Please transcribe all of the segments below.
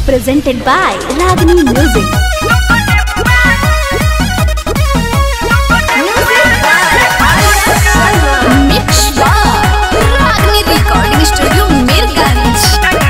presented by Ragini Music. Mix by Ragni Recording Studio, Mirganj.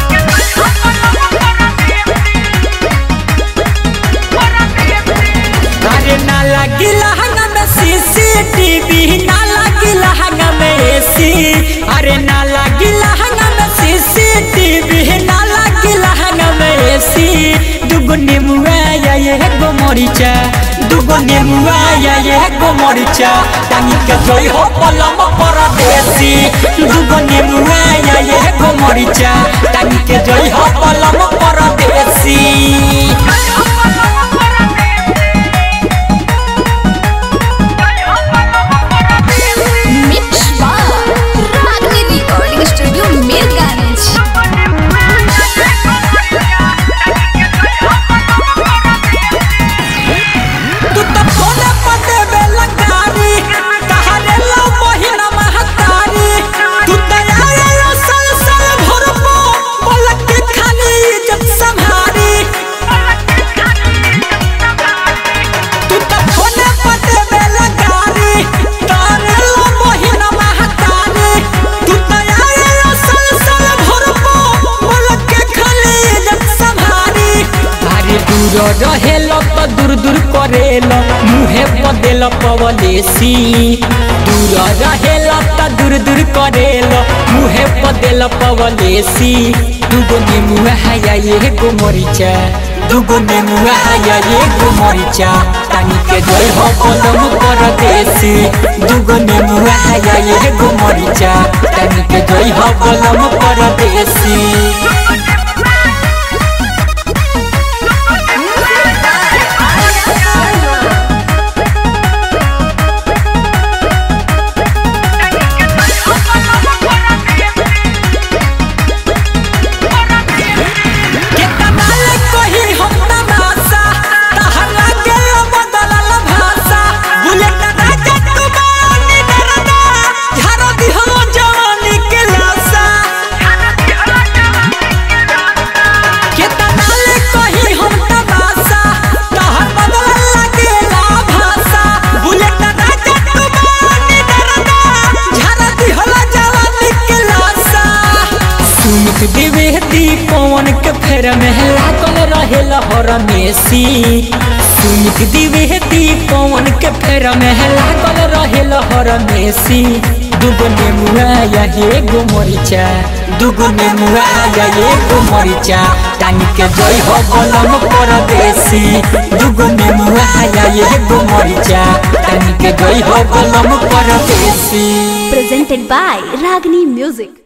अरे ना लगी लहंगा में सीसीटीवी ना लगी लहंगा में एसी अरे ना लगी लहंगा में सीसीटीवी ना लगी लहंगा में एसी दुगो नेमुआ या ये गो मरीचा दुगो नेमुआ या ये गो मरीचा टांगी के जोई हो पलम परदेसी दुगो नेमुआ या ये गो मरीचा टांगी के जोई हो पलम परदेसी Mix by Ragni Recording Studio, Mirganj. तू तो फोने पर देवे लंकारी कहारे लो मोहिना महतारी तू तो आए लो सल सल भरपो पलक के खाली इज्जत संभारी तू तो फोने पर देवे लंकारी कहारे लो मोहिना महतारी तू तो आए लो सल सल भरपो पलक के खाली इज्जत संभारी अरे दूर रहेलो तो दूर दूर करेलो मुहे बदेल पवलेसी दूर रहेलो तो दूर दूर करेलो मुहे बदेल पवलेसी दुगो नेमुआ हाया ये गो मरीचा दुगो नेमुआ हाया ये गो मरीचा तानी के जोई हो कलम परदेसी दुगो नेमुआ हाया ये गो मरीचा तानी के जोई हो कलम परदेसी केतना ले कही हम तमाशा तहरा के बदलल भाषा बुलेट राजा तू बानी डरदा झारो दिहलो जवानी के लाशा केतना ले कही हम तमाशा तहर बदलल लागेला भाषा बुलेट राजा तू बानी डरदा झारो दिहलो जवानी के लाशा सुमित द्विवेदी पवन के फेर में लागल रहे लहर मेसी सुमित द्विवेदी पवन के फेर में लागल रहे लहर मेसी दुगो नेमुआ या ये गो मरीचा दुगो नेमुआ या ये गो मरीचा टांगी के जोई हो गलम परदेसी दुगो नेमुआ या ये गो मरीचा टांगी के जोई हो गलम परदेसी Presented by Ragini Music.